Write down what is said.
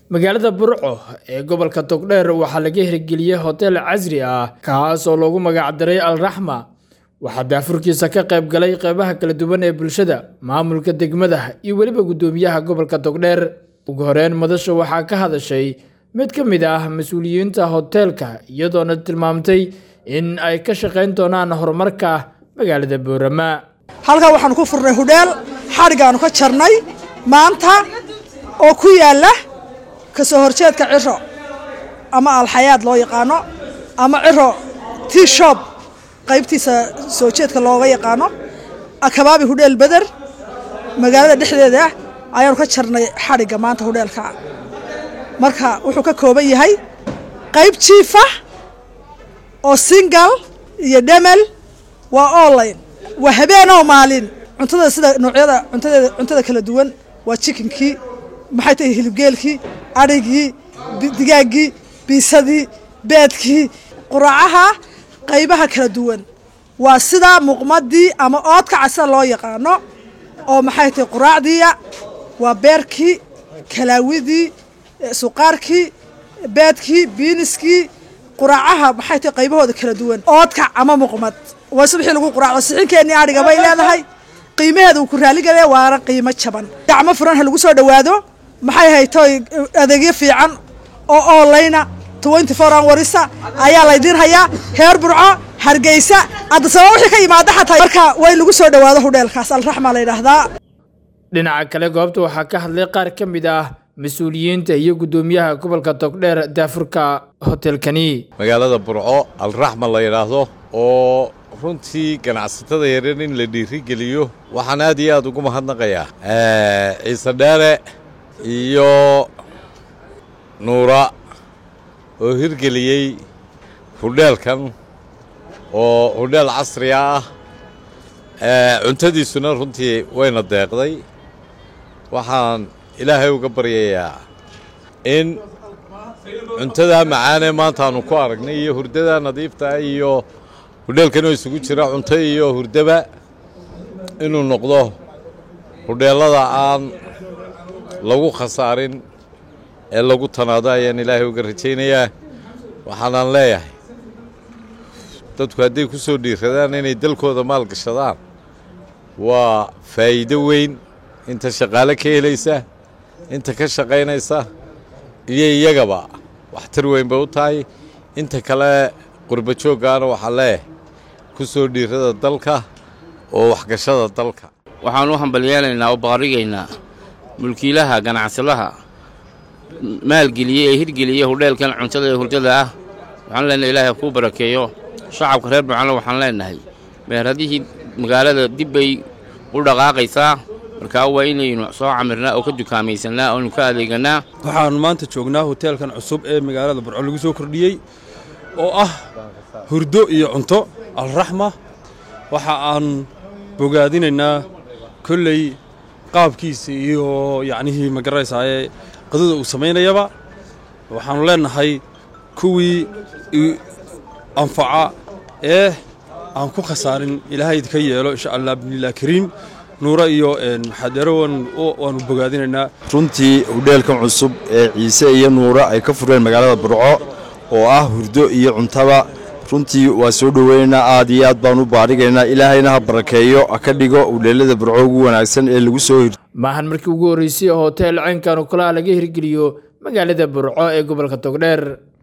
magaalada burco ee gobolka togdheer waxaa laga hirgeliyey hotel casri ah kaas oo loogu magacdaray alraxma waxaa daafurkiisa ka qayb galay qeybaha kala duwan ee bulshada maamulka degmada iyo weliba guddoomiyaha gobolka togdheer ugu horeyn madasha waxaa ka hadashay mid ka mid ah mas-uuliyiinta hoteelka iyadoona tilmaamtay in ay ka shaqayn doonaan horumarka magaalada boorama halkan waxaanu ku furnay hudheel xadhigaanu ka jarnay maanta oo ku yaala kasoo horjeedka ciro ama alxayaad loo yaqaano ama ciro tea shop qaybtiisa soo jeedka looga yaqaano akabaabi hudheel beder magaalada dhexdeeda ayaanu ka jarnay xadhigga maanta hudheelka marka wuxuu ka kooban yahay qayb jiifa oo singal iyo dhemel waa online waa habeenoo maalin cuntada sida noocyada cuntadeeda cuntada kala duwan waa jikinkii maxay tahay hilibgeelkii adhigii digaaggii biisadii beedkii quraacaha qaybaha kala duwan waa sida muuqmadii ama oodka casida loo yaqaano oo maxay tahay quraacdiiya waa beerkii kalaawidii suqaarkii beedkii biiniskii quraacaha maxay tahay qaybahooda kala duwan oodkac ama muuqmad waa subxii lagu quraacdo sixinkeenii adhiga bay leedahay qiimaheeda uu ku raaligelaya waana qiimo jaban gacmo furan ha lagu soo dhowaado maxay haytoy adeegyo fiican oo onlayna twenty four hoursa ayaa laydiin hayaa heer burco hargeysa addasaba wixii ka yimaada xataa marka way lagu soo dhowaado hudheelkaas alraxma la yidhaahdaa dhinaca kale goobta waxaa ka hadlay qaar ka mid ah mas-uuliyiinta iyo guddoomiyaha gobolka togdheer daafurka hotelkani magaalada burco alraxma la yidhaahdo oo runtii ganacsatada yaryar in la dhiirigeliyo waxaan aad iyo aad ugu mahadnaqayaa ciise dheere iyo nuura oo hirgeliyey hudheelkan oo hudheel casriga ah cuntadiisuna runtii wayna deeqday waxaan ilaahay uga baryayaa in cuntadaa macaanee maanta aanu ku aragnay iyo hurdadaa nadiifta iyo hudheelkanoo isugu jira cunto iyo hurdaba inuu noqdo hudheellada aan lagu khasaarin ee lagu tanaado ayaan ilaahay uga rajaynayaa waxaanaan leeyahay dadku hadday ku soo dhiiradaan inay dalkooda maalgashadaan waa faa'iido weyn inta shaqaale ka helaysa inta ka shaqaynaysa iyo iyagaba waxtar weyn bay u tahay inta kale qurba jooggaana waxaa leeyahay ku soo dhiirada dalka oo waxgashada dalka waxaan u hambalyeelaynaa oo baarigaynaa mulkiilaha ganacsadaha maalgeliyey ee hirgeliyey hudheelkan cuntada ee hurdada ah waxaan leenahay ilaahay kuu barakeeyo shacabka reer bucano waxaan leenahay meeradihii magaalada dib bay u dhaqaaqaysaa markaa waa inaynu soo camirnaa oo ka dukaamaysanaa oonu ka adeeganaa waxaanu maanta joognaa hoteelkan cusub ee magaalada burco lagu soo kordhiyey oo ah hurdo iyo cunto alraxma waxa aan bogaadinaynaa kolley qaabkiisa iyo yacnihii magaranaysaaye qadada uu samaynayaba waxaannu leennahay kuwii anfaca ee aan ku khasaarin ilaahay idinka yeelo insha allah binilah kariim nuura iyo maxadeero waanu bogaadinaynaa runtii hudheelkan cusub ee ciise iyo nuura ay ka fureen magaalada burco oo ah hurdo iyo cuntaba runtii waa soo dhoweynaynaa aad iyo aad baan u baadhigaynaa ilaahayna ha barakeeyo ha ka dhigo hudheellada burco ugu wanaagsan ee lagu soo hir maahan markii ugu horreysay oo hotel caynkan oo kalaha laga hirgeliyo magaalada burco ee gobolka togdheer